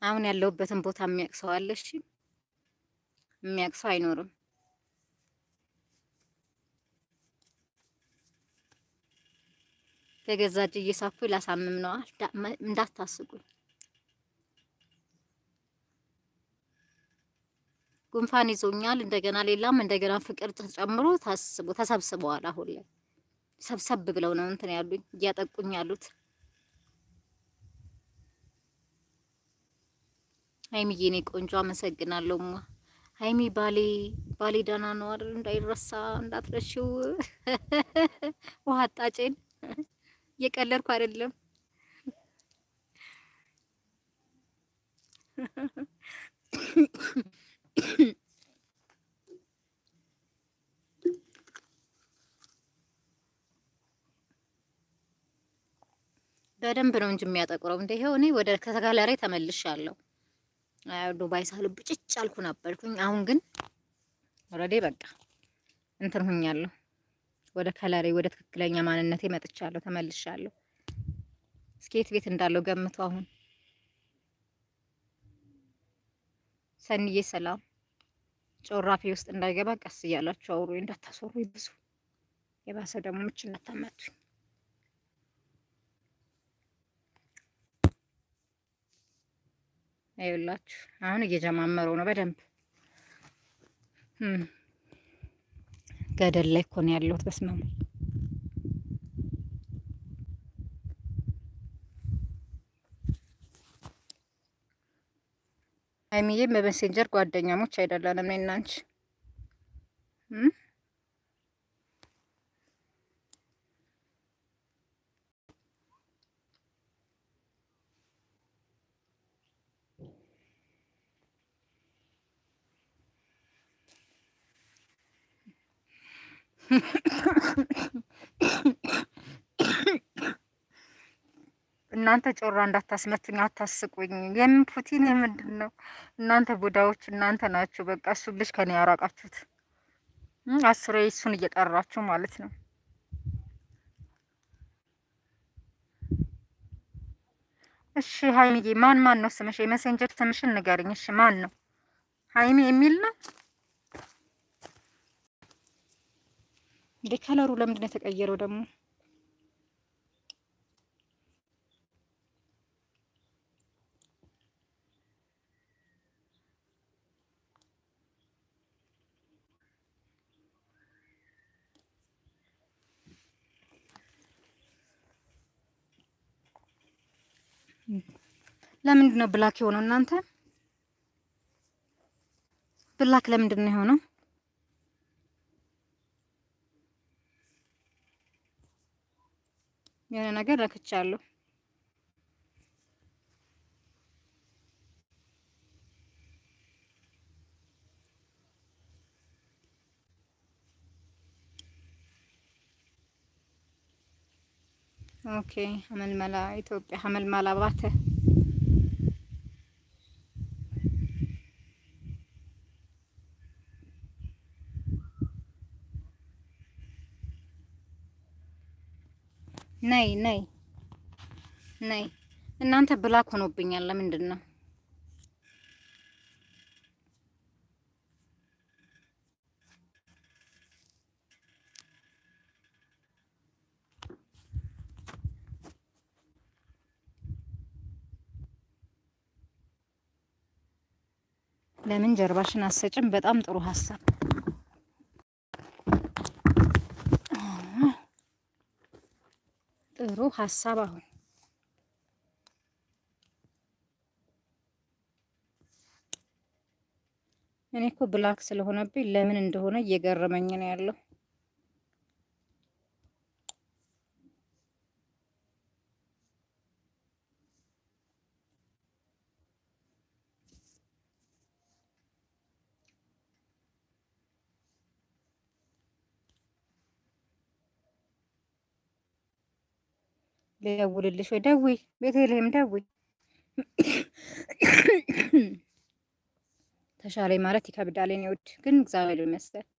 አሁን ያለሁበትን ቦታ የሚያውቅ ሰው አለ? እሺ የሚያውቅ ሰው አይኖርም። በገዛ እጅ እየሳኩ ላሳምም ነዋ። እንዳታስቁኝ። ጉንፋን ይዞኛል። እንደገና ሌላም እንደገና ፍቅር ተጨምሮ ታስቦ ተሰብስበዋል። አሁን ላይ ሰብሰብ ብለው ነው እንትን ያሉኝ እያጠቁኝ ያሉት። ሀይሚዬ እኔ ቆንጆ አመሰግናለሁ። ማ ሀይሚ ባሌ ባሌ ደህና ነው አይደል? እንዳይረሳ እንዳትረሺው። ውሃ አጣጬን እየቀለድኩ አይደለም። በደንብ ነው እንጂ የሚያጠቁረው። እንደ ይኸው እኔ ወደ ከተጋላሪ ተመልሻለሁ። ዱባይ ሳሉ ብጭጭ አልኩ ነበርኩኝ። አሁን ግን ኦልሬዲ በቃ እንትን ሁኛለሁ። ወደ ከለሬ ወደ ትክክለኛ ማንነቴ መጥቻለሁ፣ ተመልሻለሁ። እስኪ የት ቤት እንዳለው ገምቱ። አሁን ሰንዬ ሰላም ጮራፌ ውስጥ እንዳይገባ ቀስ እያላችሁ አውሩ፣ እንዳታስወሩ ብዙ የባሰ ደግሞ ምች እንዳታመቱኝ። ይኸውላችሁ አሁን እየጀማመረው ነው በደንብ ገደል ላይ እኮ ነው ያለሁት። በስመ አብ ሀይሚዬም በሜሴንጀር ጓደኛሞች አይደለንም እኔና አንቺ እናንተ ጮራ እንዳታስመቱኝ፣ አታስቁኝ። የምን ፑቲን የምንድን ነው? እናንተ ቡዳዎች እናንተ ናችሁ። በቃ እሱ ልጅ ከኔ ያራቃችሁት አስሬ እሱን እየጠራችሁ ማለት ነው። እሺ ሀይሚዬ፣ ማን ማን ነው ስምሽ? የሜሴንጀር ስምሽን ንገርኝ። እሺ ማን ነው? ሀይሚ የሚል ነው እንዴ? ከለሩ ለምንድን ነው የተቀየረው ደግሞ? ለምንድን ነው ብላክ የሆነው? እናንተ ብላክ ለምንድን ነው የሆነው? የሆነ ነገር ረክቻለሁ። ኦኬ ሀመልመላ ኢትዮጵያ ሀመልመላ ባተ ነይ ነይ ነይ። እናንተ ብላክ ሆኖብኛል። ለምንድን ነው ለምን ጀርባሽን አሰጭም? በጣም ጥሩ ሀሳብ። ጥሩ ሀሳብ። አሁን እኔ እኮ ብላክ ስለሆነብኝ ለምን እንደሆነ እየገረመኝ ነው ያለው። ልደውልልሽ ወይ? ደውይ፣ ቤተልሔም ደውይ። ተሻለኝ ማለት ይከብዳል። የእኔ ውድ ግን እግዚአብሔር ይመስገን